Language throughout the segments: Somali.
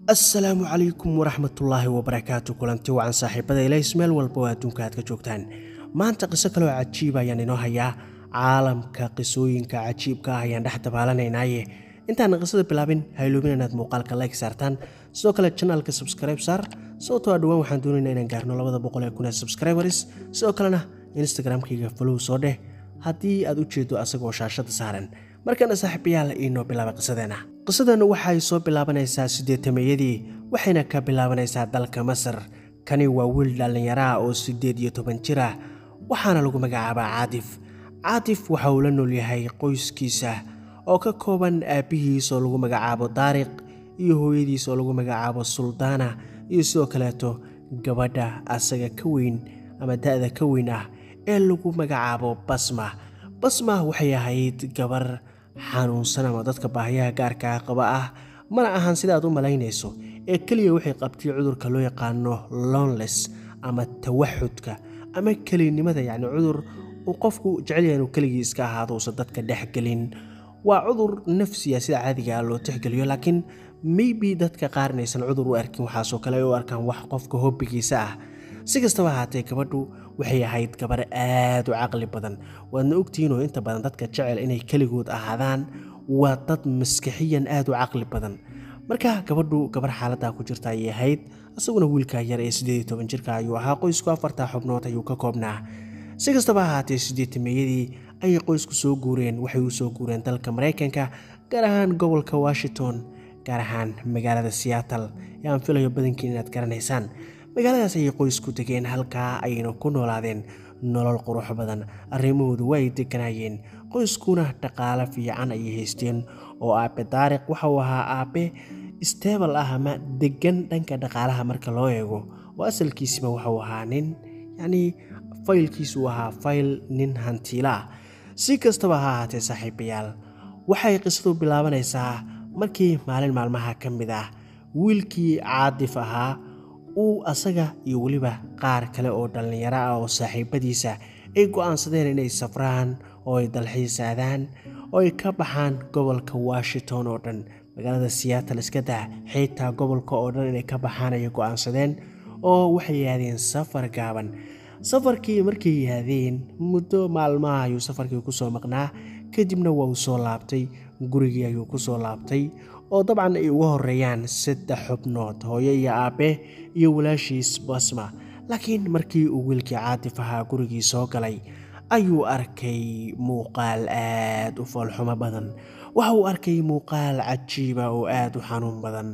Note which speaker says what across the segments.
Speaker 1: assalaamu calaykum waraxmatullaahi wabarakaatu kulanti wacan saaxiibada ilays meel walba oo adduunka aad ka joogtaan maanta qiso kaloo cajiib ayaan inoo hayaa caalamka qisooyinka cajiibka ah ayaan dhex dabaalanaynaaye intaana qisada bilaabin hayloobin inaad muuqaalka like saartaan sidoo kale janaalka subscribe saar sababtoo a dhowaan waxaan doonaynaa inaan gaarno labada boqol ee kun ee subscribers sidoo kalena instagramkayga falow soo dheh haddii aad u jeedo asagoo shaashada saaran markana saaxiibayaal iinoo bilaaba qisadeena qisadana waxay soo bilaabanaysaa siddeetameeyadii waxayna ka bilaabanaysaa dalka masar kani waa wiil dhallinyaraha oo siddeed iyo toban jir ah waxaana lagu magacaabaa caatif caatif waxa uu la nool yahay qoyskiisa oo ka kooban aabbihiis oo lagu magacaabo daariq iyo hooyadiis oo lagu magacaabo suldaana iyo sidoo kaleeto gabadha asaga ka weyn ama da-da ka weyn ah ee lagu magacaabo basma basma waxay ahayd gabar xanuunsan ama dadka baahiyaha gaarkaa qaba ah mana ahan sidaad u malaynayso ee keliya waxay qabtay cudurka loo yaqaano lonles ama tawaxudka ama kelinimada yacni cudur uu qofku jecelyaha inuu keligii iska ahaado uusan dadka dhexgelin waa cudur nafsiya sida caadiga loo tixgeliyo laakiin maybe dadka qaar inaysan cudur u arkin waxaasoo kale ay u arkaan wax qofka hobbigiisa ah si kastaba ahaatee gabadhu waxay ahayd gabar aad u caqli badan waadna ogtihiinoo inta badan dadka jecel inay keligood ahaadaan waa dad maskixiyan aad u caqli badan marka gabadhu gabar xaaladdaa ku jirta ayay ahayd isaguna wiilka yar ee siddeed iyo toban jirka ayuu ahaa qoysku afartaa xubnood ayuu ka koobnaa si kastaba ahaatee siddeetameeyadii ayay qoysku soo guureen waxay u soo guureen dalka maraykanka gaar ahaan gobolka washington gaar ahaan magaalada seattle ee aan filayo badankiin inaad garanaysaan magaaladaas ayay qoysku degeen halkaa ayayna ku noolaadeen nolol qurux badan arrimahoodu waa ay deganaayeen qoyskuna dhaqaale fiican ayay haysteen oo aabe daariq waxa uu ahaa aabe stebal ah ama degan dhanka dhaqaalaha marka loo eego oo asalkiisiba waxauu ahaa nin yacnii faylkiisu ahaa fayl nin hantiila ah si kastaba ha ahaatee saaxiibayaal waxay qisadu bilaabanaysaa markii maalin maalmaha ka mid ah wiilkii caadif ahaa uu asaga iyo weliba qaar kale oo dhallinyaro ah oo saaxiibadiisa ay go'aansadeen inay safraan oo ay dalxiisaadaan oo ay ka baxaan gobolka washington oo dhan magaalada seattle iska daa xitaa gobolka oo dhan inay ka baxaan ayay go'aansadeen oo waxay yaadeen safar gaaban safarkii markay yaadeen muddo maalmaha ayuu safarkii ku soo maqnaa kadibna waa uu soo laabtay gurigii ayuu ku soo laabtay oo dabcan ay uga horeeyaan saddex xubnood hooyo iyo aabe iyo walaashiis basma laakiin markii uu wiilkii caatif ahaa gurigii soo galay ayuu arkay muuqaal aad u foolxumo badan waxa uu arkay muuqaal cajiiba oo aad u xanuun badan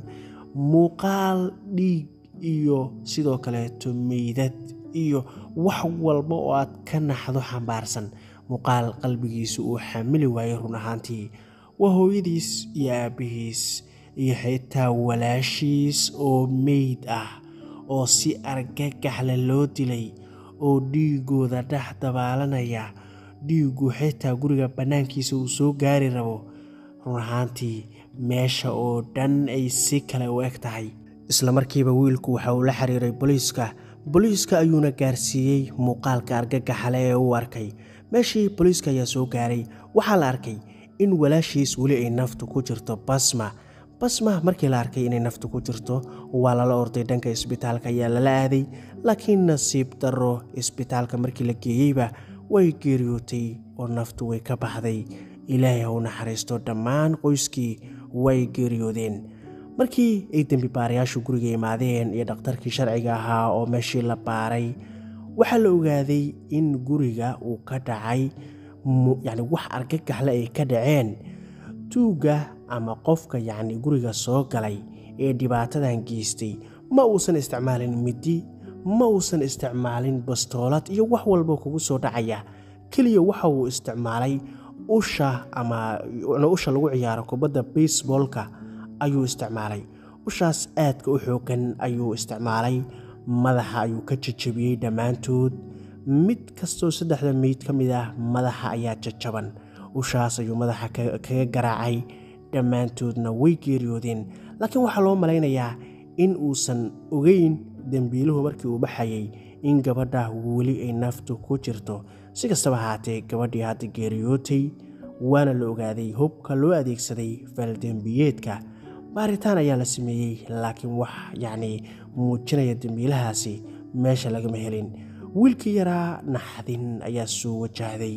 Speaker 1: muuqaal dhiig iyo sidoo kaleeto meydad iyo wax walba oo aad ka naxdo xambaarsan muuqaal qalbigiisa uu xamili waayay run ahaantii waa hooyadiis iyo aabbihiis iyo xitaa walaashiis oo meyd ah oo si argagaxle loo dilay oo dhiigooda dhex dabaalanaya dhiiggu xitaa guriga bannaankiisa uu soo gaari rabo run ahaantii meesha oo dhan ay si kale u eg tahay isla markiiba wiilku waxa uu la xiriiray booliiska booliiska ayuuna gaarsiiyey muuqaalka argagaxale ee uu arkay meeshii booliiska ayaa soo gaaray waxaa la arkay in walaashiis weli ay naftu ku jirto basma basma markii la arkay inay naftu ku jirto waa lala orday dhanka isbitaalka ayaa lala aaday laakiin nasiib darro isbitaalka markii la geeyeyba way geeriyootay oo naftu way ka baxday ilaahay ha u naxariisto dhammaan qoyskii way geeriyoodeen markii ay dembi baarayaashu guriga imaadeen iyo dhakhtarkii sharciga ahaa oo meeshii la baaray waxaa la ogaaday in guriga uu ka dhacay yacni wax argagaxle ay ka dhaceen tuugga ama qofka yacni guriga soo galay ee dhibaatadan geystay ma uusan isticmaalin middi ma uusan isticmaalin bastoolad iyo wax walba kugu soo dhacaya keliya waxa uu isticmaalay usha ama usha lagu ciyaaro kubadda baseboolka ayuu isticmaalay ushaas aadka u xoogan ayuu isticmaalay madaxa ayuu ka jajabiyey dhammaantood mid kastoo saddexda meyd ka mid ah madaxa ayaa jajaban ushaas ayuu madaxa kaga garaacay dhammaantoodna way geeriyoodeen laakiin waxaa loo malaynayaa in uusan ogeyn dembiiluhu markii uu baxayay in gabadha weli ay naftu ku jirto si kastaba ahaatee gabadhii hadda geeriyootay waana la ogaaday hubka loo adeegsaday faaldembiyeedka baaritaan ayaa la sameeyey laakiin wax yacni muujinaya dembiilahaasi meesha lagama helin wiilkii yaraa naxdin ayaa soo wajahday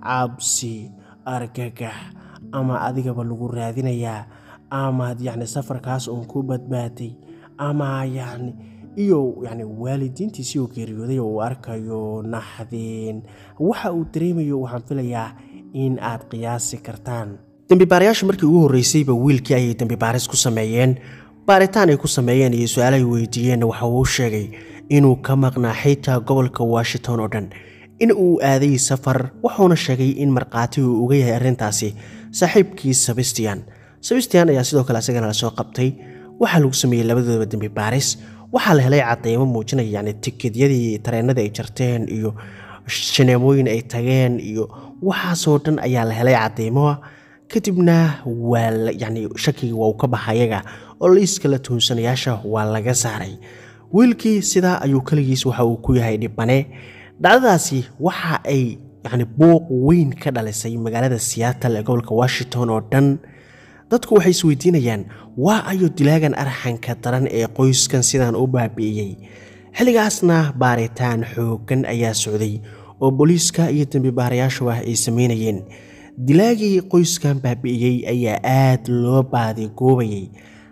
Speaker 1: cabsi argagax ama adigaba lagu raadinayaa amaad yacni safarkaas uun ku badbaaday ama yacni iyo yacni waalidiintiisii oo geeriyooday oo uu arkayo naxdin waxa uu dareemayo waxaan filayaa in aad qiyaasi kartaan dembibaarayaashu markii ugu horreysayba wiilkii ayay dembibaaris ku sameeyeen baaritaan ay ku sameeyeen iyo su-aal ay weydiiyeenna waxa uu sheegay inuu ka maqnaa xitaa gobolka washington oo dhan in uu aaday safar wuxuuna sheegay in markhaati uu uga yahay arrintaasi saaxiibkii sebastian sebastian ayaa sidoo kale isagana lasoo qabtay waxaa lagu sameeyey labadoodaba dembi baaris waxaa la helay cadeymo muujinaya yani tikedyadii tareenadii ay jarteen iyo shineemooyin ay tageen iyo waxaasoo dhan ayaa la helay cadeymoa kadibna waa yani shakigii waa uu ka baxa ayaga oo liiska la tuhunsanayaasha waa laga saaray wiilkii sidaa ayuu keligiis waxa uu ku yahay dhibane dhacdadaasi waxa ay yani buuq weyn ka dhalisay magaalada seattle ee gobolka washington oo dhan dadku waxay isweydiinayaan waa ayo dilaagan arxanka daran ee qoyskan sidaan u baabi'iyey xilligaasna baaritaan xooggan ayaa socday oo booliiska iyo dembibaarayaashuba ay sameynayeen dilaagii qoyskan baabi'iyey ayaa aad loo baadigoobayay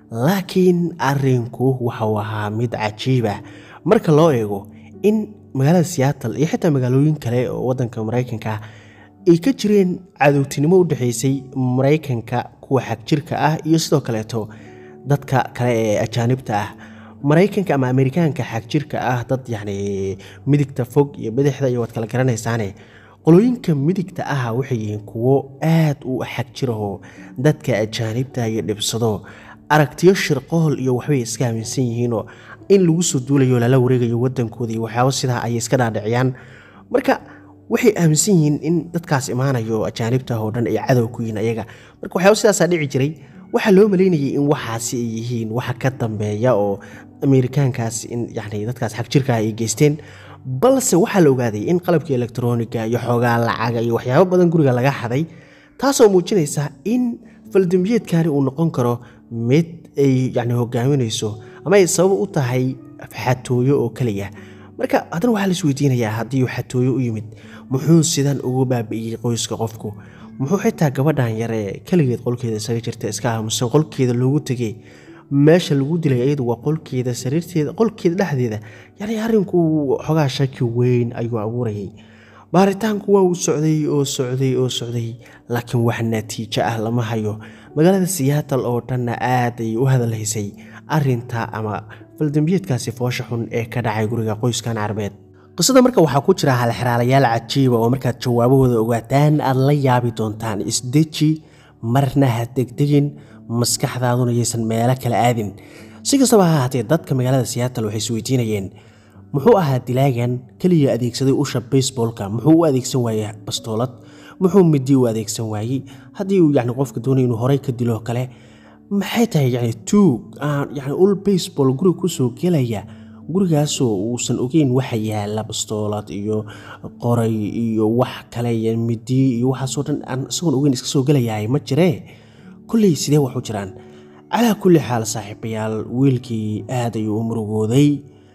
Speaker 1: laakiin arrinku waxauu ahaa mid cajiiba marka loo eego in magaalada seattle iyo xitaa magaalooyin kale oo waddanka maraykanka ay ka jireen cadowtinimo u dhexaysay maraykanka kuwa xagjirka ah iyo sidoo kaleeto dadka kale ee ajaanibta ah maraykanka ama amerikaanka xagjirka ah dad yacni midigta fog iyo bidixda iyo waad kala garanaysaane qolooyinka midigta ah waxay yihiin kuwo aad u xagjirahoo dadka ajaanibta iyo dhibsado aragtiyo shirqohol iyo waxbay iska aaminsan yihiinoo in lagu soo duulayo lala wareegayo wadankooda iyo waxyaabo sidaa ayay iska dhaadhiciyaan marka waxay aaminsan yihiin in dadkaas imaanayo ajaanibta oo dhan ay cadow ku yihiin ayaga marka waxyaabo sidaasaa dhici jiray waxaa loo maleynayay in waxaasi ay yihiin waxa ka dambeeya oo amerikaankaas in yani dadkaas xagjirka ay geysteen balse waxaa la ogaaday in qalabkii elektroniga iyo xoogaa lacaga iyo waxyaabo badan guriga laga xaday taasoo muujinaysa in faldembiyeedkani uu noqon karo mid ay yani hogaaminayso ama ay sabab u tahay xatooyo oo keliya marka haddana waxaa lais weydiinayaa haddii uu xatooyo u yimid muxuu sidan ugu baabi'iyey qoyska qofku muxuu xitaa gabadhan yare keligeed qolkeeda isaga jirta iska aamusan qolkeeda loogu tegay meesha lagu dilay iyadu waa qolkeeda sariirteeda qolkeeda dhexdeeda yani arrinku xogaa shaki weyn ayuu abuurayay baaritaanku waa uu socday oo socday oo socday laakiin wax natiijo ah lama hayo magaalada siyaatal oo dhanna aad ay u hadalhaysay arinta ama faldembiyeedkaasi foosha xun ee ka dhacay guriga qoyskan carbeed qisada marka waxaa ku jira halxiraalayaal cajiiba oo markaad jawaabahooda ogaataan aad la yaabi doontaan isdeji marna ha degdegin maskaxdaaduna yaysan meelo kale aadin si kastaba ha ahaatee dadka magaalada siyaatal waxay isweydiinayeen muxuu ahaa dilaagan keliya adeegsaday usha baseballka muxuu u adeegsan waayey bastoolad muxuu midi u adeegsan waayey haddii uu yani qofka doonay inuu horey ka dilo kale maxay tahay yani tuug aan yani ul baseball guriga kusoo gelaya gurigaasoo uusan ogeyn waxa yaala bastoolad iyo qoray iyo wax kale iyo midi iyo waxaasoo dhan aan isagoon ogeyn iska soo gelayahay ma jiree kolley sidee waxu jiraan calaa kulli xaal saaxiibayaal wiilkii aad ayuu u murugooday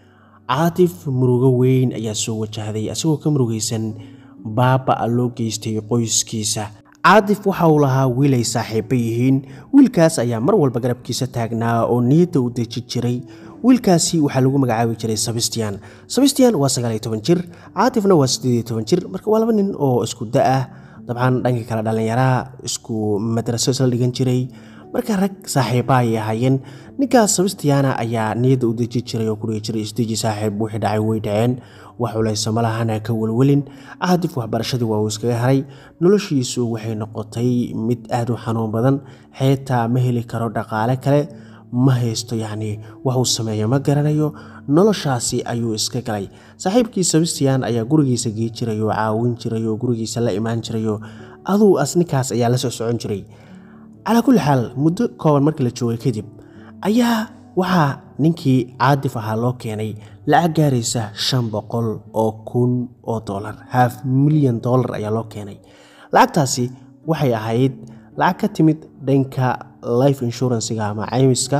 Speaker 1: caatif murugo weyn ayaa soo wajahday asagoo ka murugaysan baaba-a loo geystay qoyskiisa caatif waxa uu lahaa wiil ay saaxiibo yihiin wiilkaas ayaa mar walba garabkiisa taagnaa oo niyadda u deji jiray wiilkaasi waxaa lagu magacaabi jiray sabistian sabistian waa sagaal iyo toban jir caatifna waa siddeed iyo toban jir marka waa laba nin oo isku da-ah dabcan dhanka kale dhallinyaraha isku madraso isla dhigan jiray marka rag saaxiiba ayay ahaayeen ninkaas sabistiyaana ayaa niyadda u deji jiray oo kudhigi jiray isdeji saaxiib wixii dhacay way dhaceen wax culaysa malahana ka welwelin caadif waxbarashadii waa uu iskaga haray noloshiisu waxay noqotay mid aad u xanuun badan xitaa ma heli karo dhaqaale kale ma haysto yacni wax uu sameeyo ma garanayo noloshaasi ayuu iska galay saaxiibkii sabistiyan ayaa gurigiisa gei jiray oo caawin jiray oo gurigiisa la imaan jiray oo aduu as ninkaas ayaa la soo socon jiray calaa kulli xaal muddo kooban markii la joogay kadib ayaa waxaa ninkii caadif ahaa loo keenay lacag gaaraysa shan boqol oo kun oo dollar half milyan dollar ayaa loo keenay lacagtaasi waxay ahayd lacag ka timid dhanka life inshuransiga ama caymiska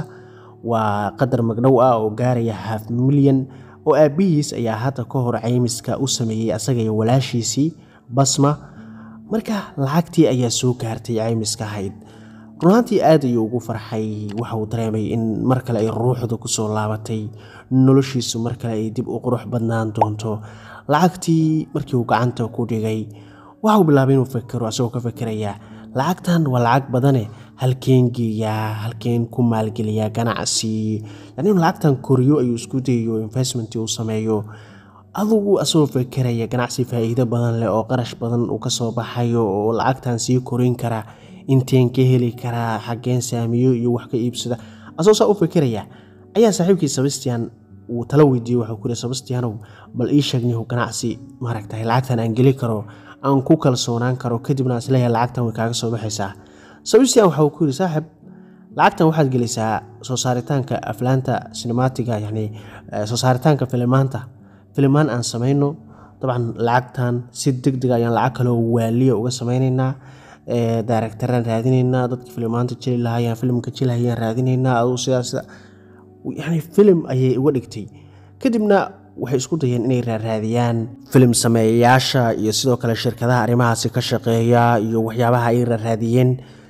Speaker 1: waa qadar magdhow ah oo gaaraya half milyan oo aabihiis ayaa hadda ka hor caymiska u sameeyey asaga iyo walaashiisii basma marka lacagtii ayaa soo gaartay caymiska ahayd runaantii aad ayuu ugu farxay waxa uu dareemay in mar kale ay ruuxda kusoo laabatay noloshiisu mar kale ay dib u qurux badnaan doonto lacagtii markii uu gacanta ku dhigay waxauu bilaabay inuu fekero asagoo ka fekeraya lacagtan waa lacag badane halkeen geeyaa halkeen ku maalgeliyaa ganacsi yani inuu lacagtan koriyo ayuu isku dayayo investment uu sameeyo adugu asagoo fekeraya ganacsi faa'iido badan leh oo qarash badan uu kasoo baxayo oo lacagtan sii korin kara inteen ka heli karaa xageen saamiyo iyo wax ka iibsada asagoo saa u fekeraya ayaa saaxiibkii sebastian uu tala weydiiyey waxuu ku yihi sebastianow bal ii sheegnihu ganacsi maaragtay lacagtan aan geli karo aan ku kalsoonaan karo kadibna isleeyahay lacagtan way kaaga soo baxaysaa sebastian waxa uu ku yidhi saaxib lacagtan waxaad gelisaa soo saaritaanka aflaanta sinemaatiga yacni soo saaritaanka filimaanta filimaan aan samayno dabcan lacagtan si deg deg ayaan lacag kaloo waaliya uga samaynaynaa daaragtaraan raadinaynaa dadka filimaanta jeli lahaayaan filimka jelihayaan raadinaynaa aduu sidaas yani filim ayay uga dhigtay kadibna waxay isku dayeen inay raaraadiyaan filim sameeyayaasha iyo sidoo kale shirkadaha arrimahaasi ka shaqeeya iyo waxyaabaha ay raaraadiyeen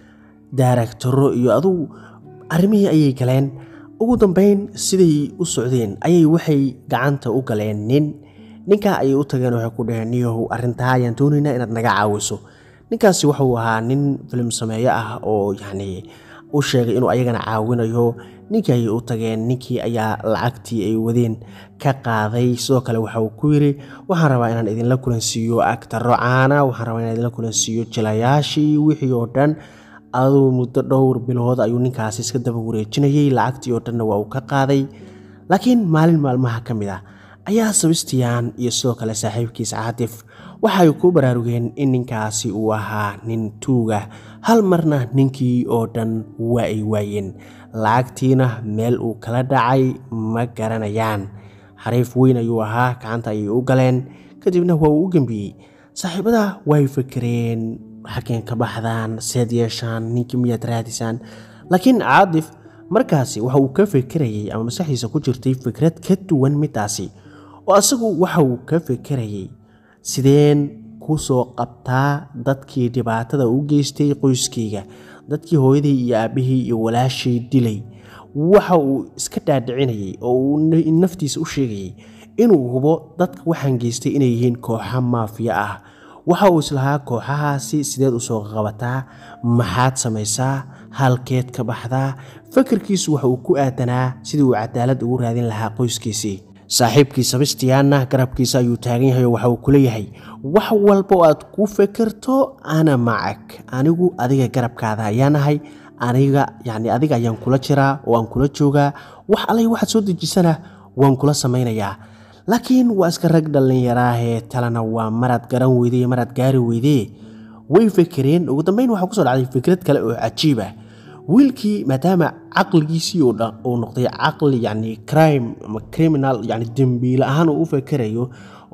Speaker 1: daaragtaro iyo adugu arrimihii ayay galeen ugu dambeyn siday u socdeen ayay waxay gacanta u galeen nin ninkaa ayay u tageen waxay ku dhaheen niyahow arrintaa ayaan doonaynaa inaad naga caawiso ninkaasi wuxuu ahaa nin filim sameeyo ah oo yacni u sheegay inuu ayagana caawinayo ninkii ayay u tageen ninkii ayaa lacagtii ay wadeen ka qaaday sidoo kale waxa uu ku yidhi waxaan rabaa inaan idinla kulansiiyo agtaro caana waxaan rabaa inaan idinla kulansiiyo jilayaashii wixii oo dhan aduu muddo dhowr bilood ayuu ninkaasi iska daba wareejinayay lacagtii oo dhanna waa uu ka qaaday laakiin maalin maalmaha ka mid ah ayaa sebastian iyo sidoo kale saaxiibkiisa catif waxay ku baraarugeen in ninkaasi uu ahaa nin tuuga hal marna ninkii oo dhan waa ay waayeen lacagtiina meel uu kala dhacay ma garanayaan xariif weyn ayuu ahaa gacanta ayay u galeen kadibna waa uu u gembiyey saaxiibada way fakereen xageen ka baxdaan seed yeeshaan ninkii miyaad raadisaan laakiin caadif markaasi waxa uu ka fekerayay ama maskaxdiisa ku jirtay fikrad ka duwan midaasi oo asagu waxa uu ka fekerayay sideen ku soo qabtaa dadkii dhibaatada u geystay qoyskayga dadkii hooyadii iyo aabbihii iyo walaashay dilay waxa uu iska dhaadhicinayay oo uu naftiisa u sheegayay inuu hubo dadka waxaan geystay inay yihiin kooxa maafiya ah waxa uu islahaa kooxahaasi sideed usoo qabataa maxaad samaysaa halkeed ka baxdaa fakarkiisu waxa uu ku aadanaa sidii uu cadaalad ugu raadin lahaa qoyskiisii saaxiibkii sebastianna garabkiisa ayuu taagan yahay oo waxa uu kuleeyahay wax walba oo aad ku fekerto ana macag anigu adiga garabkaada ayaan ahay aniga yacni adiga ayaan kula jiraa oo aan kula joogaa wax allay waxaad soo dejisana waan kula samaynayaa laakiin waa iska rag dhallinyaraahee talena waa maraad garan weydee maraad gaari weydee way fekereen ugu dambeyn waxaa kusoo dhacday fikrad kale oo cajiib ah wiilkii maadaama caqligiisii uu noqday caqli yani crime ama criminal yani dembiile ahaan uu u fekerayo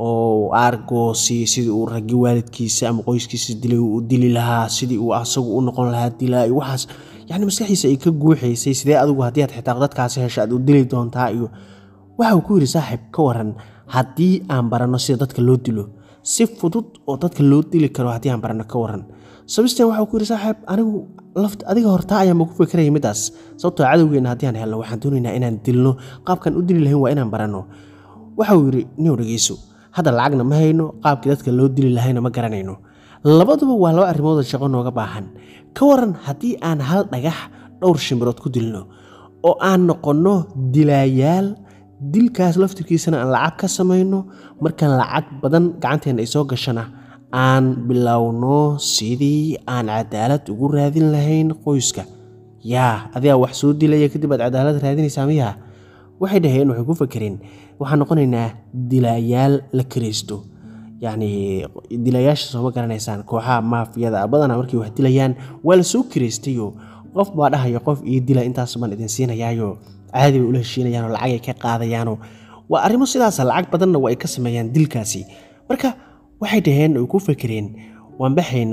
Speaker 1: oo argoosi sidii uu raggi waalidkiisa ama qoyskiisa dilay uu dili lahaa sidii uu asagu u noqon lahaa dilaa iyo waxaas yani maskaxdiisa ay ka guuxaysay sidee adigu haddii aad xitaa dadkaasi hesha aad u dili doontaa iyo waxa uu ku yidhi saaxiib ka waran haddii aan baranno sida dadka loo dilo si fudud oo dadka loo dili karo haddii aan baranno ka waran sebastian waxa uu ku yidhi saaxiib anigu laft adiga hortaa ayaanba ku fekeraya middaas sababtoo cadowgeena haddii aan helno waxaan doonaynaa inaan dilno qaabkaan u dili lahayn waa inaan baranno waxa uu yidhi niw dhegeyso hadda lacagna ma hayno qaabkii dadka loo dili lahayna ma garanayno labaduba waa laba arrimood shaqo nooga baahan ka waran haddii aan hal dhagax dhowr shimbirood ku dilno oo aan noqonno dilaayaal dilkaas laftirkiisana aan lacag ka samayno markaan lacag badan gacanteena ay soo gashana aan bilowno sidii aan cadaalad ugu raadin lahayn qoyska yaa adigaa wax soo dilaya kadib aad cadaalad raadinaysaa miyaa waxay dhaheen waxay ku fakereen waxaan noqonaynaa dilaayaal la karaysto yacni dilaayaasha sooma garanaysaan kooxaha maafiyada badanaa markay wax dilayaan waa la soo karaystayo qof baa dhahaya qof ii dila intaas baan idin siinayaayo caadi bay ula heshiinayaanoo lacag ay ka qaadayaanoo waa arrimo sidaasa lacag badanna waa ay ka sameeyaan dilkaasi marka waxay dhaheen ay ku fekereen waan baxaynaa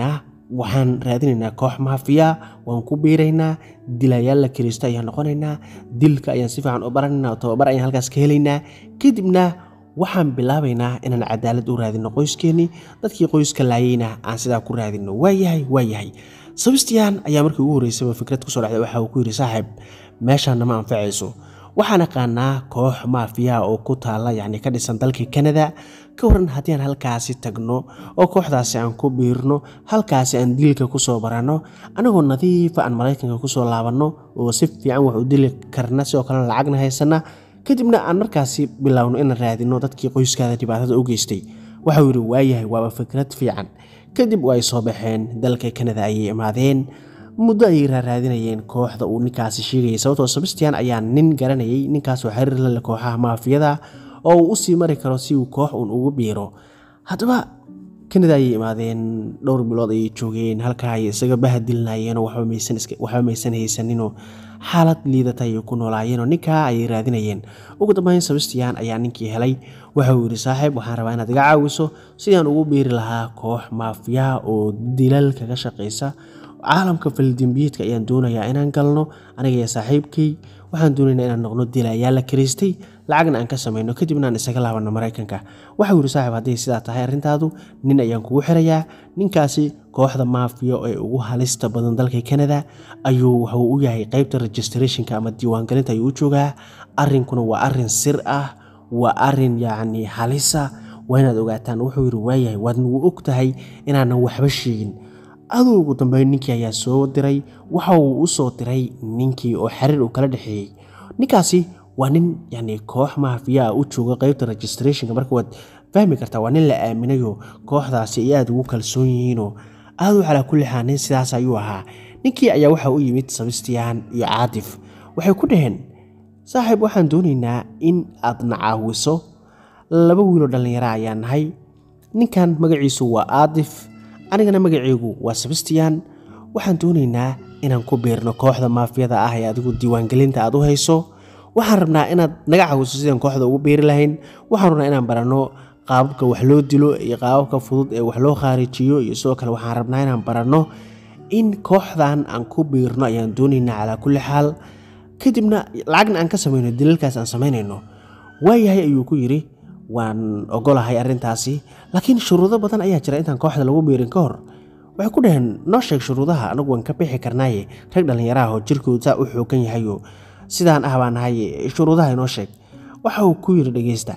Speaker 1: waxaan raadinaynaa koox maafiya waan ku biiraynaa dilayaal la kiraysto ayaan noqonaynaa dilka ayaan si fiican u baranaynaa oo tababar ayaan halkaas ka helaynaa kadibna waxaan bilaabaynaa inaan cadaalad u raadino qoyskeenii dadkii qoyska laayeyna aan sidaa ku raadino waayahay waayahay sabistiyan ayaa markii ugu horreysaba fikrad kusoo dhacday waxa uu ku yidhi saaxiib meeshaan nama anfacayso waxaan aqaanaa koox maafiya oo ku taalla yacni ka dhisan dalka kanada ka waran haddii aan halkaasi tagno oo kooxdaasi aan ku biirno halkaasi aan dilka kusoo baranno anagoo nadiifa aan maraykanka kusoo laabanno oo si fiican wax u dili karna sidoo kalena lacagna haysana kadibna aan markaasi biloawno inaan raadino dadkii qoyskaada dhibaatada u geystay waxauu yidhi waayahay waaba fikrad fiican kadib ay soo baxeen dalka kanada ayay imaadeen muddo ayay raaraadinayeen kooxda uu ninkaasi sheegayay sababtoo sabistian ayaa nin garanayay ninkaasoo xiriir lale kooxaha maafiyada oo uu usii mari karo si uu koox uun ugu biiro haddaba kanada ayay imaadeen dhowr bilood ayay joogeen halkaa ay isaga bahadilnayeenoo waxba maysan haysaninoo xaalad liidata ayay ku noolaayeenoo ninkaa ayay raadinayeen ugu dambeyn sabistian ayaa ninkii helay waxauu yidhi saaxiib waxaan rabaa inaad iga caawiso sidaan ugu biiri lahaa koox maafiya oo dilal kaga shaqaysa caalamka faldembiyeedka ayaan doonayaa inaan galno aniga iyo saaxiibkay waxaan doonaynaa inaan noqno dilayaal la karaystay lacagna aan ka samayno kadibna aan isaga laabano maraykanka waxau yidhi saaxiib hadday sidaa tahay arrintaadu nin ayaan kugu xirayaa ninkaasi kooxda maafiya ee ugu halista badan dalka kanada ayuu wuxuu u yahay qeybta registrationka ama diiwaangelinta ayuu u joogaa arrinkuna waa arrin sir ah waa arrin yacni halisa waa inaad ogaataan wuxuu yidhi waayahay waad nagu og tahay inaanan waxba sheegin aduu ugu dambeyn ninkii ayaa soo diray waxa uu u soo diray ninkii oo xiriir uu kala dhexeeyey ninkaasi waa nin yani koox maafiya ah u jooga qeybta registrationka marka waad fahmi kartaa waa nin la aaminayo kooxdaasi ay aada ugu kalsoon yihiinoo aaduu calaa kulli xaal nin sidaas ayuu ahaa ninkii ayaa waxa u yimid sabistiyan iyo caatif waxay ku dhaheen saaxiib waxaan doonaynaa in aad na caawiso laba wiiloo dhallinyara ayaa nahay ninkan magaciisu waa aadif anigana magaceygu waa sabistiyan waxaan doonaynaa inaan ku biirno kooxda maafiyada ah ee adigu diiwaangelinta aad u hayso waxaan rabnaa inaad naga caawiso sidaan kooxda ugu biiri lahayn waxaan rabnaa inaan baranno qaababka wax loo dilo iyo qaababka fudud ee wax loo khaarijiyo iyo sidoo kale waxaan rabnaa inaan baranno in kooxdan aan ku biirno ayaan doonaynaa calaa kulli xaal kadibna lacagna aan ka samayno dilalkaas aan samaynayno waayahay ayuu ku yidhi waan ogolahay arrintaasi laakiin shuruudo badan ayaa jira intaan kooxda lagu biirin ka hor waxay ku dhaheen noo sheeg shuruudaha anagu waan ka bixi karnaaye rag dhallinyaraah oo jirkoodu saa u xoogan yahayo sidaan ah baa nahay shuruudaha inoo sheeg waxa uu ku yidhi dhegeysta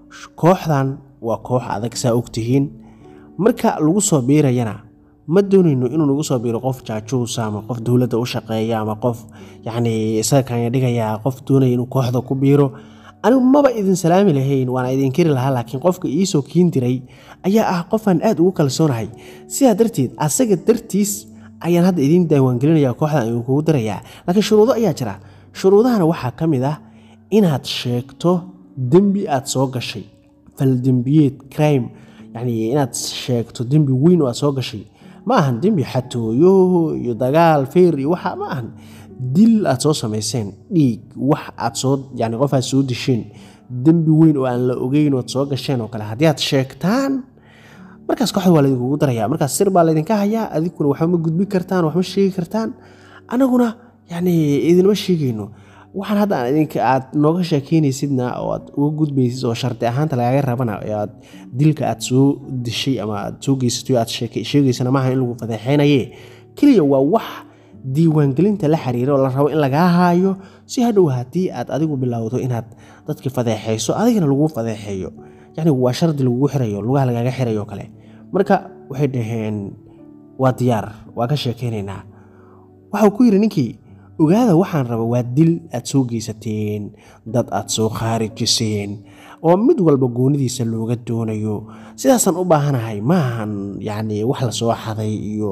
Speaker 1: kooxdan waa koox adag saa ogtihiin marka lagu soo biirayana ma doonayno inuu nagu soo biiro qof jaajuusa ama qof dowladda u shaqeeya ama qof yacni isaga kaanya dhigaya qof doonaya inuu kooxda ku biiro anigu maba idin salaami lahayn waana idin keri lahaa laakiin qofka iisoo kiin diray ayaa ah qofaan aad ugu kalsoonahay sidaa darteed asaga dartiis ayaan hadda idiin diiwaangelinaya kooxdan idinkugu dirayaa laakiin shuruudo ayaa jira shuruudahana waxaa ka mid ah inaad sheegto dembi aad soo gashay faldembiyeed crime yacni inaad sheegto dembi weyn oo aad soo gashay ma ahan dembi xatooyo iyo dagaal feer iyo waxa ma ahan dil aad soo samayseen dhiig wax aad soo yani qof aad soo disheen dembi weyn oo aan la ogeyn oad soo gasheen oo kale haddii aad sheegtaan markaas kooxda waa laydinkugu daraya markaas sir baa laydinka hayaa adiguna waxba ma gudbin kartaan wax ma sheegi kartaan anaguna yani idinma sheegayno waxaan hadda aan idinka aad nooga sheekeynaysidna oo aad uga gudbaysid oo shardi ahaanta lagaaga rabana ee aad dilka aad soo dishay ama aad soo geysatay aad sheegaysana maaha in lagu fadeexeynaye keliya waa wax diiwaangelinta la xiriira oo la rabo in lagaa haayo si hadhow haddii aad adigu bilowdo inaad dadki fadeexayso adigana lagu fadeexeeyo yacni waa shardi lagugu xirayo lugaha lagaaga xirayo kale marka waxay dhaheen waa diyaar waa ka sheekeynaynaa waxau ku yidhi ninkii ogaada waxaan raba waa dil aad soo geysateen dad aad soo khaarijiseen oo mid walba goonidiisa looga doonayo sidaasaan u baahanahay maahan yacni wax la soo xaday iyo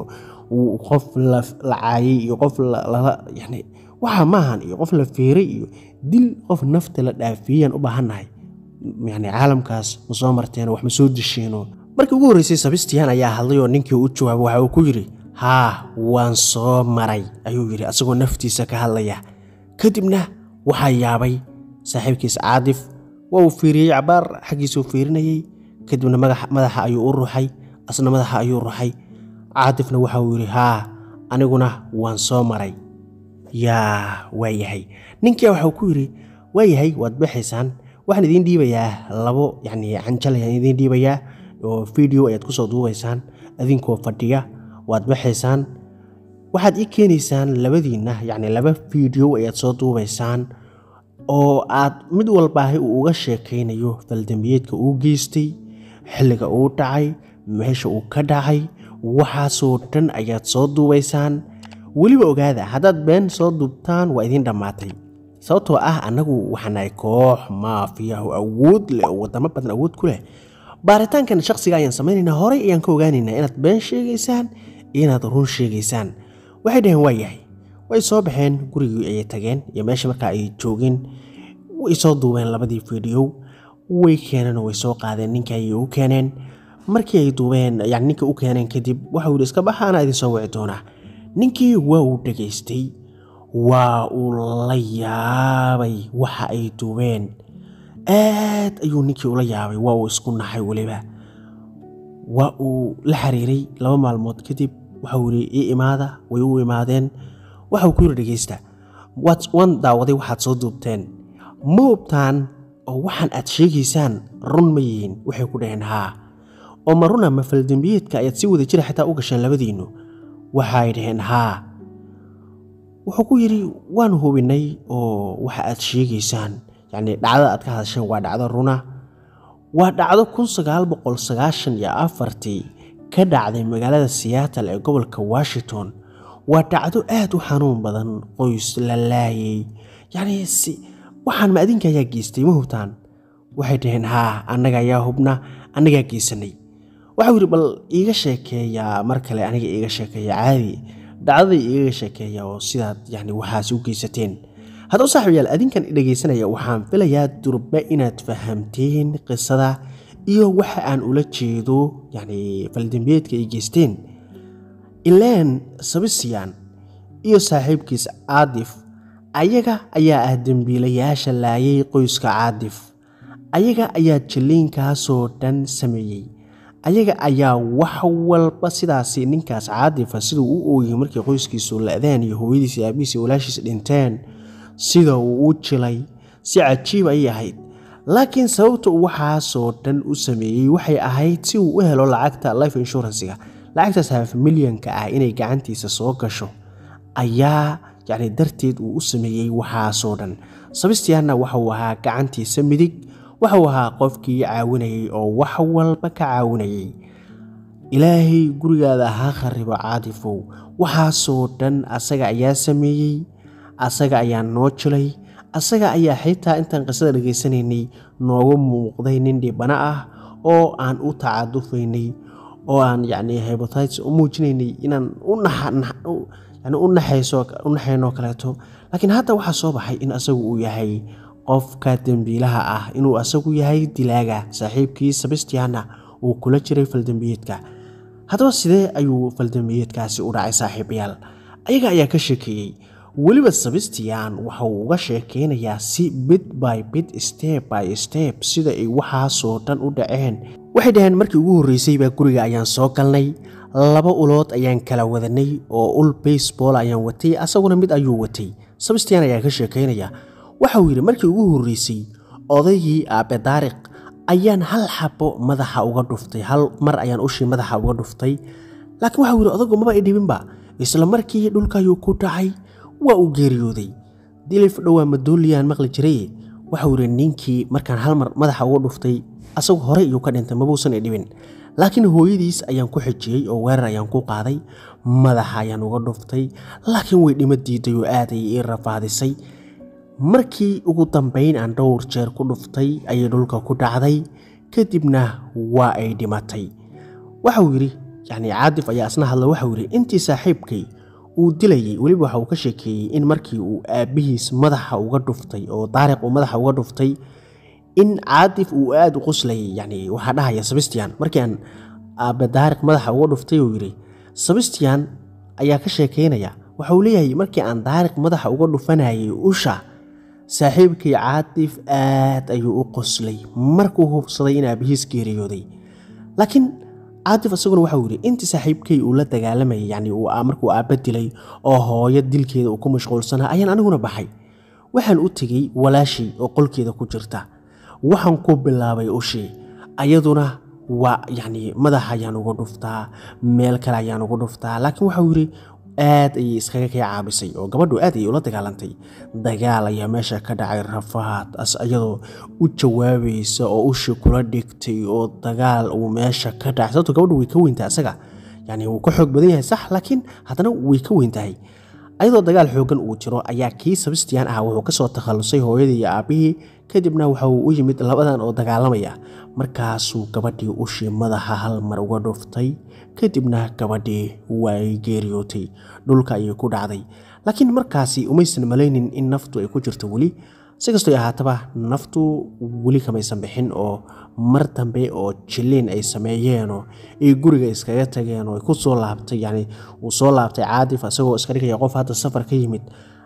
Speaker 1: qof la caayay iyo qof lala yani waxa maahan iyo qof la feeray iyo dil qof nafta la dhaafiyeyaan u baahannahay yani caalamkaas ma soo marteeno wax ma soo disheeno markii ugu horreysay sabistiyan ayaa hadlay oo ninkii u jawaabay waxa uu ku yidhi haa waan soo maray ayuu yidhi asagoo naftiisa ka hadlaya kadibna waxaa yaabay saaxiibkiis caadif waa uu fiiriyey cabaar xaggiisuu fiirinayey kadibna madaxa ayuu u ruxay asna madaxa ayuu ruxay caatifna waxa uu yidhi haa aniguna waan soo maray yaa waayahay ninkia waxau ku yidhi waayahay waad baxaysaan waxaan idiin dhiibayaa labo yacni canjal ayaan idiin dhiibayaa oo video ayaad kusoo duubaysaan adinkoo fadhiya waad baxaysaan waxaad ii keenaysaan labadiinna yacni laba video ayaad soo duubaysaan oo aad mid walbaahi uu uga sheekaynayo faldambiyeedka uu geystay xilliga uu dhacay meesha uu ka dhacay waxaasoo dhan ayaad soo duubaysaan weliba ogaada haddaad been soo duubtaan waa idiin dhammaatay sababtoo ah annagu waxaan nahay koox maafiya oo awood leh oo wadamo badan awood ku leh baaritaankan shakhsiga ayaan samaynaynaa horey ayaan ka ogaanaynaa inaad been sheegaysaan iyo inaad run sheegaysaan waxay dhaheen waa yahay way soo baxeen gurigii ayay tageen iyo meesha markaa ay joogeen way soo duubeen labadii fiidhiyow way keeneen oo way soo qaadeen ninka ayay u keeneen markii ay duubeen yani ninka u keeneen kadib waxau yidhi iska baxa anaa idin soo wici doonaa ninkii waa uu dhegaystay waa uu la yaabay waxa ay duubeen aad ayuu ninkii ula yaabay waa uu isku naxay weliba waa uu la xiriiray laba maalmood kadib waxau yidhi ii imaada way u imaadeen waxau ku yidhi dhegeysta waan daawaday waxaad soo duubteen ma hubtaan oo waxaan aad sheegaysaan run ma yihiin waxay ku dhaheen haa oo ma runa ma faldembiyeedka ayaad si wada jira xitaa u gasheen labadiinnu waxay dhaheen haa wuxuu ku yidhi waan hubinay oo waxa aad sheegaysaan yacnii dhacdada aad ka hadasheen waa dhacdo runa waa dhacdo kun sagaal boqol sagaashan iyo afartii ka dhacday magaalada siyaatal ee gobolka washington waa dhacdo aad u xanuun badan qoys la laayay yacnii si waxaan ma adinka ayaa geystay ma hubtaan waxay dhaheen haa annaga ayaa hubna annagaa geysanay waxau yidhi bal iiga sheekeeyaa mar kale aniga iiga sheekeeya caadi dhacdada iiga sheekeeya oo sidaad yani waxaasi u geysateen haddaba saaxiibayaal adinkan dhegaysanaya waxaan filayaa durbe inaad fahamteen qisada iyo waxa aan ula jeedo yani faldembiyeedka ay geysteen ileen sabisiyan iyo saaxiibkiis caadif ayaga ayaa ah dembiilayaasha laayay qoyska caadif ayaga ayaa jaliinkaasoo dhan sameeyey ayaga ayaa wax walba sidaasi ninkaas caadifa siduu u ooyey markii qoyskiisu la-deen iyo hooyadiis iyo aabihiis iyo walaashiis dhinteen sida uu u jilay si cajiib ayay ahayd laakiin sababta uu waxaasoo dhan u sameeyey waxay ahayd si uu u helo lacagta life inshuransiga lacagtaas haf milyanka ah inay gacantiisa soo gasho ayaa yacni darteed uu u sameeyey waxaasoo dhan sabistiyaanna waxauu ahaa gacantiisa midig waxau ahaa qofkii caawinayay oo wax walba ka caawinayay ilaahay gurigaada ha kharibo caadifow waxaasoo dhan asaga ayaa sameeyey asaga ayaa noo jilay asaga ayaa xitaa intaan qisada dhegaysanaynay noogu muuqday nin dhibano ah oo aan u tacadufaynay oo aan yacni hybotites u muujinaynay inaan yani u naxaynoo kaleeto laakiin hadda waxaa soo baxay in asagu uu yahay qofka dembiilaha ah inuu asagu yahay dilaaga saaxiibkii sabistiyaana uu kula jiray faldembiyeedka haddaba sidee ayuu faldembiyeedkaasi u dhacay saaxiibayaal ayaga ayaa ka sheekeeyey weliba sabistiyan waxa uu uga sheekeynayaa si bit by bit step by step sida ay waxaasoo dhan u dhaceen waxay dhaheen markii ugu horreysay baa guriga ayaan soo galnay laba ulood ayaan kala wadanay oo ul baseball ayaan watay asaguna mid ayuu watay sabistiyan ayaa ka sheekeynaya waxauu yidhi markii ugu horreysay odaygii aabe daariq ayaan hal xabo madaxa uga dhuftay hal mar ayaan ushii madaxa uga dhuftay laakiin waxau yidhi odagu maba i dhibinba isla markii dhulka ayuu ku dhacay waa uu geeriyooday dilif dhowaa madooliyaan maqli jiray waxau yidhi ninkii markaan hal mar madaxa uga dhuftay asagu horey iyuu ka dhintay mabuusan i dhibin laakiin hooyadiis ayaan ku xijiyey oo weerar ayaan ku qaaday madaxa ayaan uga dhuftay laakiin way dhima diiday oo aad ayay ii rafaadisay markii ugu dambayn aan dhowr jeer ku dhuftay ayay dhulka ku dhacday kadibna waa ay dhimatay waxau yidhi yacni caadif ayaa isna hadla waxau yidhi intii saaxiibkay uu dilayay weliba waxa uu ka sheekeeyey in markii uu aabbihiis madaxa uga dhuftay oo daariq uu madaxa uga dhuftay in caadif uu aada u qoslayay yacni waxaa dhahaya sabistiyan markii aan aabbe daariq madaxa uga dhuftay uu yidhi sabistiyan ayaa ka sheekeynaya waxa uu leeyahay markii aan daariq madaxa uga dhufanayay usha saaxiibkii caadif aad ayuu u qoslay markuu hubsaday in aabbihiis geeriyooday laakiin caatif isaguna waxauu yidhi intii saaxiibkay uu la dagaalamayay yacni uu markuu aabba dilay oo hooyo dilkeeda uu ku mashquulsanaa ayaan aniguna baxay waxaan u tegey walaashay oo qolkeeda ku jirta waxaan ku bilaabay ushii ayaduna waa yacni madax ayaan ugu dhuftaa meel kale ayaan ugu dhuftaa laakiin waxauu yidhi aad ayay iskaga kay caabisay oo gabadhu aad ayay ula dagaalantay dagaal ayaa meesha ka dhacay rafaad as iyadoo u jawaabaysa oo ushi kula dhigtay oo dagaal uu meesha ka dhacay sababto gabadhu way ka weyntahay asaga yani wuu ka xoog badan yahay sax laakiin haddana way ka weyntahay ayadoo dagaal xoogan uu jiro ayaa kii sabistiyan ah wuxuu kasoo takhallusay hooyadii iyo aabbihii kadibna waxa uu u yimid labadan oo dagaalamaya markaasuu gabadhii ushii madaxa hal mar uga dhuftay kadibna gabadhii way geeriyootay dhulka ayay ku dhacday laakiin markaasi umaysan malaynin in naftu ay ku jirto weli si kastoo ahaataba naftu weli kamaysan bixin oo mar dambe oo jiliin ay sameeyeenoo ay guriga iskaga tageen oo ay ku soo laabtay yani uu soo laabtay caadif isagoo iska dhigaya qof hadda safar ka yimid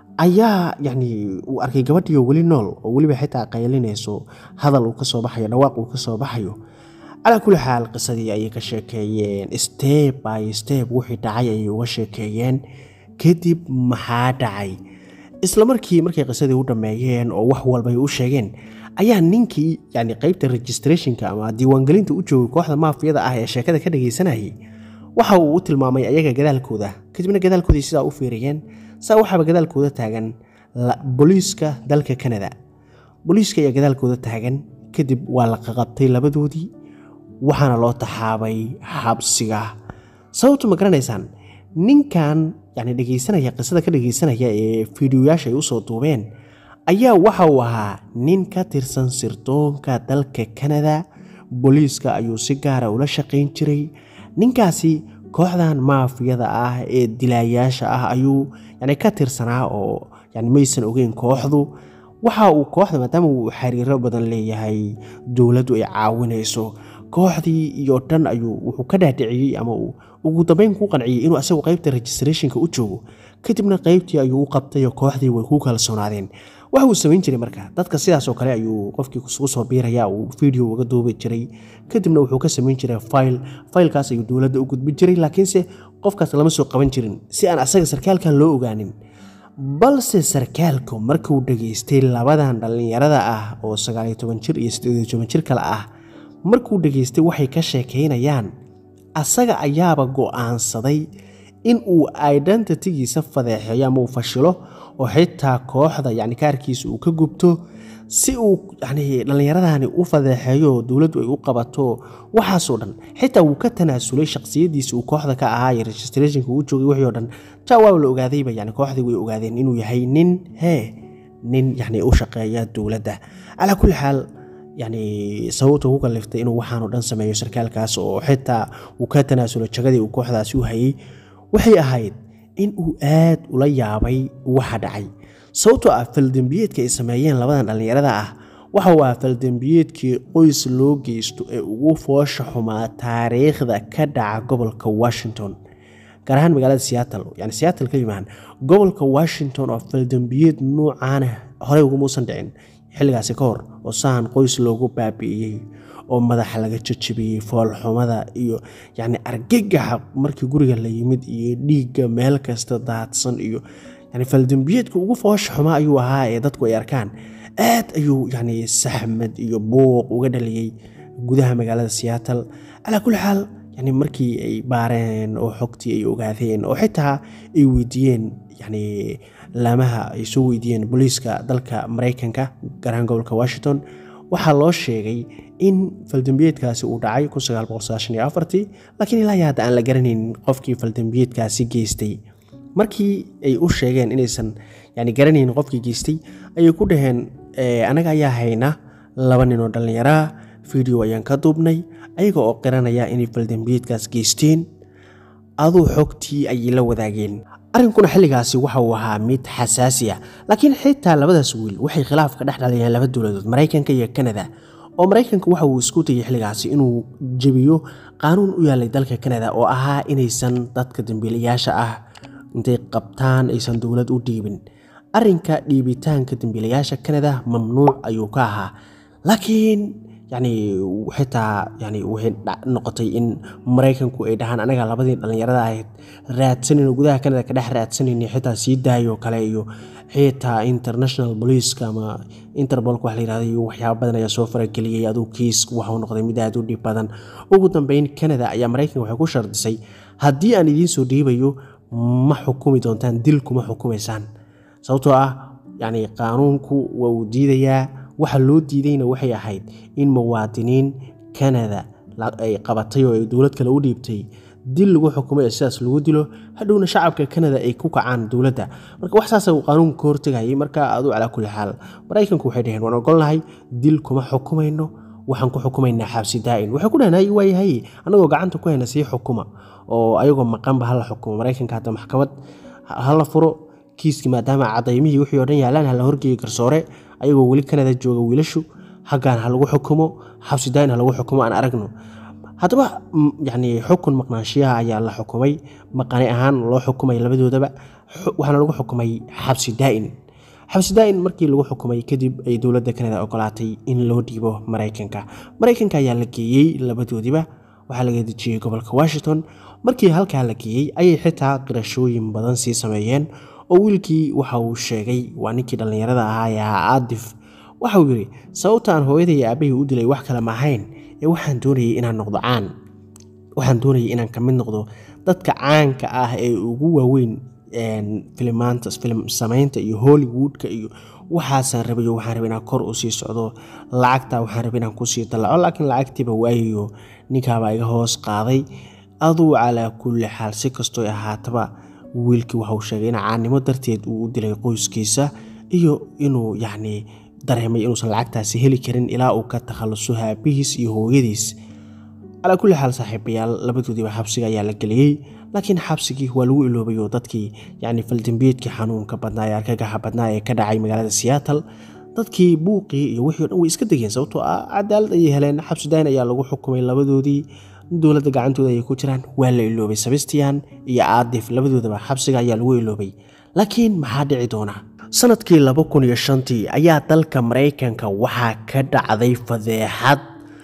Speaker 1: ayaa yani uu arkay gabadhiio weli nool oo weliba xitaa qaylinayso hadal uu kasoo baxayo dhawaaq uu kasoo baxayo calaa kulli xaal qisadii ayay ka sheekeeyeen steb by steb wixii dhacay ayay uga sheekeeyeen kadib maxaa dhacay isla markii markay qisadii u dhammeeyeen oo wax walbay u sheegeen ayaa ninkii yani qeybta registrationka ama diiwaangelinta u joogay kooxda maafiyada ah ee sheekada ka dhagaysanayay waxa uu u tilmaamay ayaga gadaalkooda kadibna gadaalkoodii sidaa u fiiriyeen saa waxaaba gadaalkooda taagan booliiska dalka kanada booliiska ayaa gadaalkooda taagan kadib waa la qaqabtay labadoodii waxaana loo taxaabay xabsiga sababtu ma garanaysaan ninkan yani dhegaysanaya qisada ka dhagaysanaya ee fiidiyoyaasha ay usoo duubeen ayaa waxa uu ahaa nin ka tirsan sirdoonka dalka kanada booliiska ayuu si gaara ula shaqayn jiray ninkaasi kooxdan maafiyada ah ee dilaayaasha ah ayuu yani ka tirsanaa oo yani maysan ogeyn kooxdu waxa uu kooxda maadaama uu xiriiro badan leeyahay dowladdu ay caawinayso kooxdii iyo dhan ayuu wuxuu ka dhaadhiciyey ama uu ugu dambeyn ku qanciyey inuu asagu qeybta registrationka u joogo kadibna qeybtii ayuu u qabtay oo kooxdii way ku kalsoonaadeen waxa uu samayn jiray marka dadka sidaasoo kale ayuu qofkii isugu soo biiraya uu video uga duubi jiray kadibna wuxuu ka samayn jiray file filekaas ayuu dowladda u gudbin jiray laakiinse qofkaas lama soo qaban jirin si aan asaga sarkaalkan loo ogaanin balse sarkaalku markuu dhageystay labadan dhallinyarada ah oo sagaaliyo toban jir iyo siddeediyo toban jir kale ah markuu dhageystay waxay ka sheekaynayaan asaga ayaaba go'aansaday in uu identitygiisa fadeexeeyo ama uu fashilo oo xitaa kooxda yani kaarkiisa uu ka gubto si uu yani dhallinyaradani u fadeexeeyo oo dowladdu ay u qabato waxaasoo dhan xitaa wuu ka tanaasulay shakhsiyadiisa uu kooxda ka ahaa iyo registrationka uu joogay wixii o dhan ja waa la ogaadayba yani kooxdii way ogaadeen inuu yahay nin hee nin yani u shaqeeya dowladda calaa kulli xaal yani sababta ku kaliftay inuu waxaanoo dhan sameeyo sarkaalkaas oo xitaa uu ka tanaasulo jagadii uu kooxdaasi u hayay waxay ahayd in uu aad ula yaabay waxa dhacay sababtoo ah faldembiyeedka ay sameeyeen labadan dhallinyarada ah waxa uu ah faldembiyeedkii qoys loo geysto ee ugu foosha xumaa taariikhda ka dhaca gobolka washington gaar ahaan magaalada seattle yani seattle ka yimaan gobolka washington oo faldembiyeed nuucaana horey ugumuusan dhicin xilligaasi ka hor oo sahan qoys loogu baabi'iyey oo madaxa laga jajabiyey foolxumada iyo yacni argagaxa markii guriga la yimid iyo dhiigga meel kasta daadsan iyo yani faldembiyeedka ugu foosha xumaa ayuu ahaa ee dadku ay arkaan aad ayuu yani saxmad iyo buuq uga dhaliyey gudaha magaalada seattle calaa kulli xaal yani markii ay baareen oo xogtii ay ogaadeen oo xitaa ay weydiiyeen yani laamaha ay soo weydiiyeen booliiska dalka maraykanka garahaan gobolka washington waxaa loo sheegay in faldembiyeedkaasi uu dhacay laakiin ilaa hadda aan la garanaynin qofkii faldembiyeedkaasi geystay markii ay u sheegeen inaysan yani garanaynin qofkii geystay ayay ku dhaheen anaga ayaa hayna laba nin oo dhallinyaraa video ayaan ka duubnay ayaga oo qiranaya inay faldembiyeedkaas geysteen aduu xogtii ayay la wadaageen arrinkuna xilligaasi waxa uu ahaa mid xasaasi ah laakiin xitaa labadaas wiil waxay khilaaf ka dhex dhalayeen laba dowladood maraykanka iyo kanada oo maraykanka waxa uu isku dayay xilligaasi inuu jebiyo qaanuun u yaalay dalka kanada oo ahaa inaysan dadka dambiilayaasha ah intay qabtaan aysan dowlad u dhiibin arrinka dhiibitaanka dambiilayaasha kanada mamnuuc ayuu ka ahaa laakiin yacni xitaa yani waxay noqotay in maraykanku ay dhahaan anaga labadii dhallinyarada ahayd raadsanin gudaha kanada ka dhex raadsanayni xitaa sii daayo kale iyo xitaa international boliceka ama interbolka wax la yirahdo iyo waxyaaba badan ayaa soo farageliyey aduu kiis waxau noqday mid aad u dhib badan ugu dambeyn canada ayaa maraykanka waxay ku shardisay haddii aan idiin soo dhiibayo ma xukumi doontaan dil kuma xukumaysaan sababtoo ah yacni qaanuunku waa uu diidayaa waxa loo diidayna waxay ahayd in muwaadiniin canada ay qabatay oo ay dowlad kale u dhiibtay dil lagu xukumay sidaas lagu dilo hadhowna shacabka canada ay ku kacaan dowladda marka wax saasa uu qaanuunka ka hortegayay marka aduu calaa kulli xaal maraykanku waxay dhaheen waan ogolnahay dil kuma xukumayno waxaan ku xukumaynaa xabsi daa'in waxay ku dhaheen waayahay annagoo gacanta ku hayna sii xukuma oo ayagoo maqanba hala xukumo maraykanka hadda maxkamad hala furo kiiskii maadaama cadaymihii wixii o dhan yaalaan hala horgeeyo garsoore ayagoo weli canada jooga wiilashu haggaan ha lagu xukumo xabsi daa'in ha lagu xukumo aan aragno haddaba yacni xukun maqnaanshiyaha ayaa la xukumay maqani ahaan loo xukumay labadoodaba waxaana lagu xukumay xabsi daa'in xabsi daa'in markii lagu xukumay kadib ay dowladda canada ogolaatay in loo dhiibo maraykanka maraykanka ayaa la geeyey labadoodiba waxaa laga dejiyey gobolka washington markii halkaa la geeyey ayay xitaa qirashooyin badan sii sameeyeen oo wiilkii waxa uu sheegay waa ninkii dhallinyarada ahaa ee ahaa aadif waxa uu yidhi sababtaan hooyaday iyo aabahii u dilay wax kale ma ahayn ee waxaan doonayay inaan noqdo caan waxaan doonayay inaan ka mid noqdo dadka caanka ah ee ugu waaweyn filimaanta filim samaynta iyo hollywoodka iyo waxaasaan rabayo waxaan rabay inaan kor u sii socdo lacagta waxaan rabay inaan kusii dallaco laakiin lacagtiiba waayayo ninkaabaa iga hoos qaaday aduu calaa kulli xaal si kastoo ahaataba wiilkii waxauu sheegay in caannimo darteed uu u dilay qoyskiisa iyo inuu yacni dareemay inuusan lacagtaasi heli karin ilaa uu ka takhalluso haabihiis iyo hooyadiis calaa kulli xaal saaxiibayaal labadoodiiba xabsiga ayaa la geliyey laakiin xabsigii waa lagu iloobay oo dadkii yacni faldambiyeedkii xanuunka badnaa ee argagaxa badnaa ee ka dhacay magaalada seattle dadkii buuqii iyo wixii o dhan way iska degeen sababtoo ah cadaalad ayay heleen xabsi dayn ayaa lagu xukumay labadoodii dowladda gacantooda ayay ku jiraan waa la iloobay sebastian iyo aadif labadoodaba xabsiga ayaa lagu iloobay laakiin maxaa dhici doona sanadkii laba kun iyo shantii ayaa dalka maraykanka waxaa ka dhacday fadeexad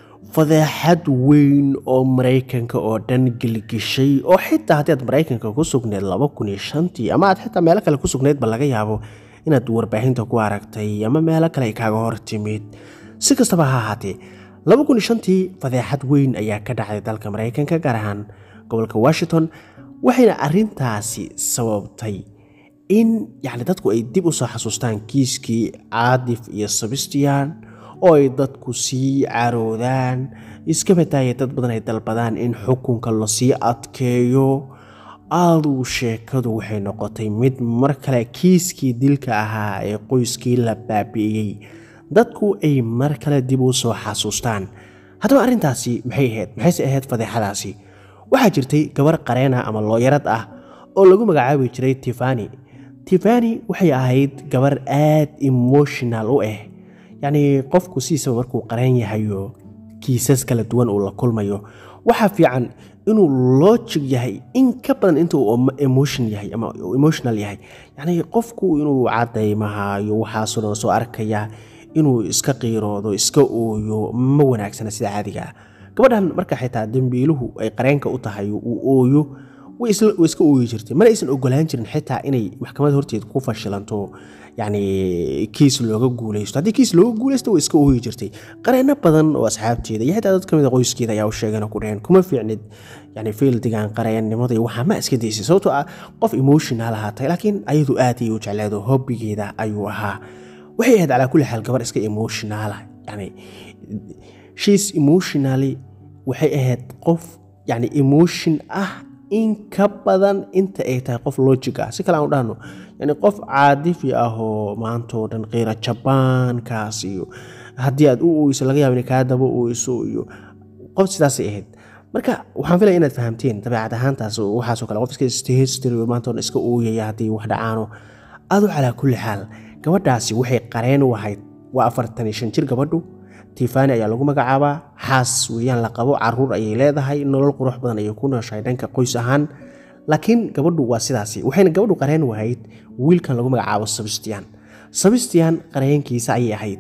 Speaker 1: fadeexad weyn oo maraykanka oo dhan gelgishay oo xitaa haddii aad maraykanka ku sugneed laba kun iyo shantii ama aad xitaa meelo kale ku sugneedba laga yaabo inaad warbaahinta ku aragtay ama meelo kale ay kaaga hor timid si kastaba ha ahaatee laba kun iyo shantii fadeexad weyn ayaa ka dhacday dalka maraykanka gaar ahaan gobolka washington waxayna arintaasi sababtay in yacni dadku ay dib u soo xasuustaan kiiskii caadif iyo sebastian oo ay dadku sii caroodaan iska bataaya dad badan ay dalbadaan in xukunka lasii adkeeyo aaduu sheekadu waxay noqotay mid mar kale kiiskii dilka ahaa ee qoyskii la baabi'iyey dadku ay mar kale dib u soo xasuustaan haddaba arrintaasi maxay ahayd maxayse ahayd fadeexadaasi waxaa jirtay gabar qareena ama looyarad ah oo lagu magacaabi jiray tifani tifani waxay ahayd gabar aad emotional u ah yacnii qofku sidiisaba markuu qareen yahayo kiisas kala duwan uu la kulmayo waxaa fiican inuu logic yahay in ka badan inta uu emotion yahay ama emotional yahay yacnii qofku inuu cadaymaha iyo waxaasoo dhan soo arkaya inuu iska qiiroodo iska ooyo ma wanaagsana sida caadiga ah gabadhan marka xitaa dembiiluhu ay qareenka u tahay uu ooyo way iska ooyi jirtay mana aysan ogolaan jirin xitaa inay maxkamad horteed ku fashilanto yacni kiis looga guuleysto haddii kiis looga guuleysto way iska ooyi jirtay qareeno badan oo asxaabteeda iyo xitaa dad ka mid a qoyskeeda ayaa u sheegeen oo ku dhaheen kuma fiicnid yani fiildigan qareennimada iyo waxaa ma iska daysay sababtoo ah qof emotional ahaatay laakiin ayadu aad ayay u jecleedo hobbigeeda ayuu ahaa waxay ahayd calaa kulli xaal gabar iska emotionala yani shiis emotionally waxay ahayd qof yani emotion ah in ka badan inta ay tahay qof logic ah si kale aan u dhahno yani qof caadifi ah oo maantoo dhan qiira jabaankaas iyo haddii aad u oyso laga yaaba ina kaa daba oyso iyo qof sidaasay ahayd marka waxaan filaya inaad fahamteen dabeecad ahaantaas waxaasoo kale qof iska stehestry maantoo dhan iska ooyaya haddii wax dhacaano adu calaa kulli xaal gabadhaasi waxay qareen u ahayd waa afartan iyo shan jir gabadhu tifani ayaa lagu magacaabaa xaas weeyaan la qabo caruur ayay leedahay nolol qurux badan ayay ku nooshahay dhanka qoys ahaan laakiin gabadhu waa sidaasi waxayna gabadhu qareen wahayd wiilkan lagu magacaabo sebastian sebastian qareenkiisa ayay ahayd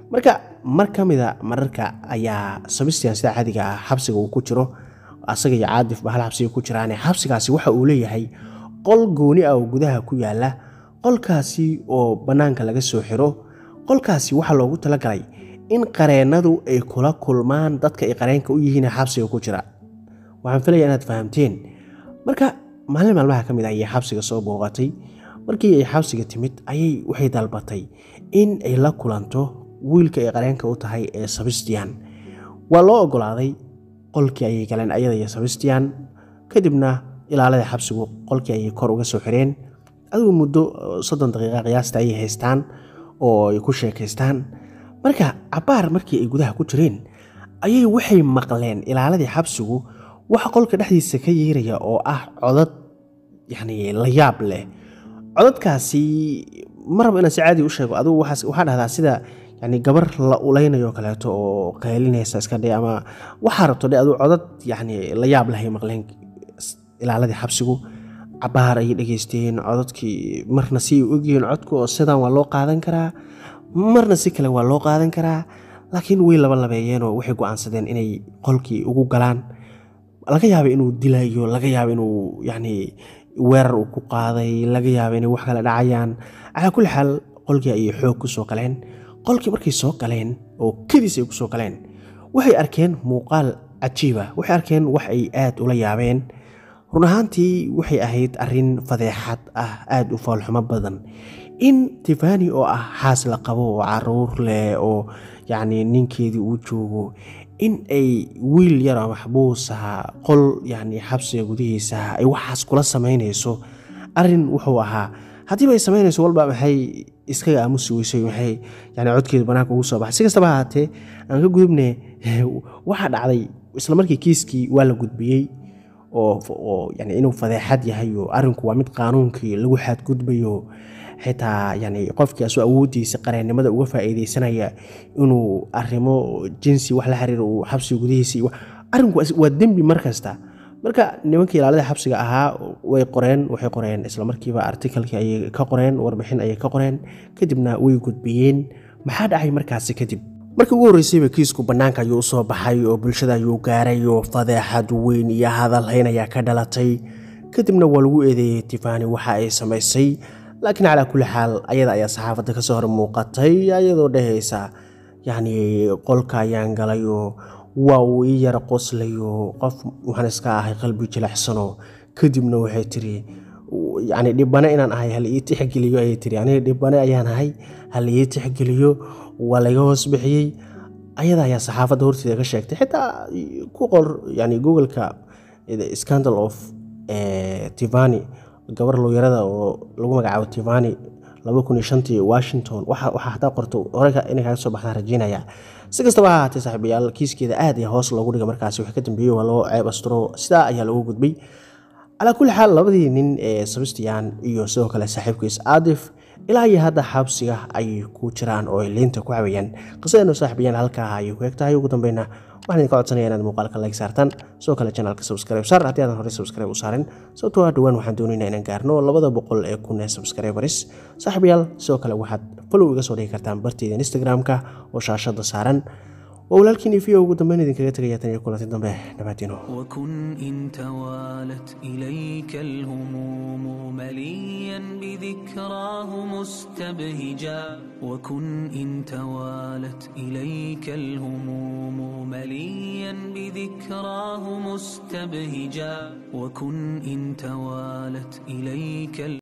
Speaker 1: marka mar ka mida mararka ayaa sabistian sida caadiga ah xabsiga uu ku jiro asaga iyo caadif ba hal xabsiga ku jiraane xabsigaasi waxa uu leeyahay qol gooni ah oo gudaha ku yaala qolkaasi oo bannaanka laga soo xiro qolkaasi waxaa loogu talagalay in qareennadu ay kula kulmaan dadka ay qareenka u yihiin xabsiga ku jira waxaan filaya inaad fahamteen marka maalin maalmaha ka mid ah ayay xabsiga soo booqatay markii ay xabsiga timid ayay waxay dalbatay in ay la kulanto wiilka ay qareenka u tahay ee sabistian waa loo ogolaaday qolkii ayay galeen ayada iyo sabistian kadibna ilaalada xabsigu qolkii ayay kor uga soo xireen adigu muddo soddon daqiiqa qiyaasta ayay haystaan oo ay ku sheekaystaan marka cabbaar markii ay gudaha ku jireen ayay waxay maqleen ilaaladii xabsigu waxa qolka dhexdiisa ka yeeraya oo ah codad yacni la yaab leh codadkaasi maraba inaan si caadi u sheego adigu waxaa dhahdaa sida yani gabar la ulaynayo kaleeto oo qaylinaysa iska dhe ama waxaa rabto dhe aduu codad yani la yaab lahay maqleen ilaaladii xabsigu cabaar ayay dhegeysteen codadkii marna si ay ogyihiin codku oo sidan waa loo qaadan karaa marna si kale waa loo qaadan karaa laakiin way laba labeeyeenoo waxay go-aansadeen inay qolkii ugu galaan laga yaaba inuu dilayo laga yaaba inuu yani weerar uu ku qaaday laga yaaba inay wax kale dhacayaan calaa kulli xaal qolkii ayay xoog ku soo galeen qolkii markay soo galeen oo kediis ay ku soo galeen waxay arkeen muuqaal cajiiba waxay arkeen wax ay aad ula yaabeen run ahaantii waxay ahayd arrin fadeexad ah aada u foolxumo badan in tifani oo ah xaas la qabo oo caruur leh oo yacni ninkeedii uu joogo in ay wiil yar oo maxbuus ahaa qol yacni xabsiga gudihiisa ay waxaas kula samaynayso arrin wuxuu ahaa haddiiba ay samaynayso walba maxay iskaga aamusi weysay maxay yani codkeedu banaanka ugu soo baxay si kastaba ahaatee aan ka gudubne waxaa dhacday isla markii kiiskii waa la gudbiyey oo yani inuu fadeexad yahay oo arrinku waa mid qaanuunkii lagu xadgudbayo xitaa yani qofkii asoo awooddiisa qareennimada uga faa'iideysanaya inuu arrimo jinsi wax la xiriira uu xabsiga gudihiisa arrinku waa dembi mar kasta marka nimankii ilaalada xabsiga ahaa way qoreen waxay qoreen islamarkiiba artikalkii ayay ka qoreen warbixin ayay ka qoreen kadibna way gudbiyeen maxaa dhacay markaasi kadib markii ugu horreysayba kiisku bannaanka ayuu usoo baxay oo bulshada ayuu gaaray oo fadeexad weyn iyo hadalhayn ayaa ka dhalatay kadibna waa lagu eedeeyey tifani waxa ay samaysay laakiin calaa kulli xaal ayada ayaa saxaafadda kasoo hor muuqatay ayadoo dhehaysa yacni qolka ayaan galay oo waa uu ii yara qoslayo qof waxaan iska ahay qalbi jilacsano kadibna waxay tiri yani dhibane inaan ahay hal ii tixgeliyo ayay tiri aniga dhibane ayaan ahay hal ii tixgeliyo waa laga hoos bixiyey ayada ayaa saxaafadda horteeda ka sheegtay xitaa ku qor yani googleka scandal of tivani gabar looyarada oo lagu magacaabo tivani laba kun iyo shantii washington waxaa hataa qorto hore inay kaga soo baxdaan rajeynaya si kastaba ha ahaatee saaxiibayaal kiiskeeda aad iyo hoos loogu dhiga markaasi wax ka dambeeyey waa loo ceeb asturo sidaa ayaa loogu gudbay calaa kulli xaal labadii nin ee sabistian iyo sidoo kale saaxiibkiis aadif ilaa iyo hadda xabsiga ayay ku jiraan oo ay liinta ku cabayaan qisadeenu saaxiibayaan halkaa ayay ku eg tahay ugu dambeyna waxaan idinka codsanaya inaad muuqaalka like saartaan sidoo kale janalka subscribe saar haddii aadan horey subscribe u saarin sababtoo ah dhowaan waxaan doonaynaa inaan gaarno labada boqol ee kun ee subscribers saaxiibayaal sidoo kale waxaad follow iga soo dhigi kartaan barteyda instagram-ka oo shaashada saaran waa walaalkiin ifiyo ugu dambeyn idinkaga tegaya tan iyo kulanti dambe nabaadiino
Speaker 2: وكن إن توالت إليك الهموم مليا بذكراه مستبهجا وكن إن توالت إليك الهموم مليا بذكراه مستبهجا وكن إن توالت إليك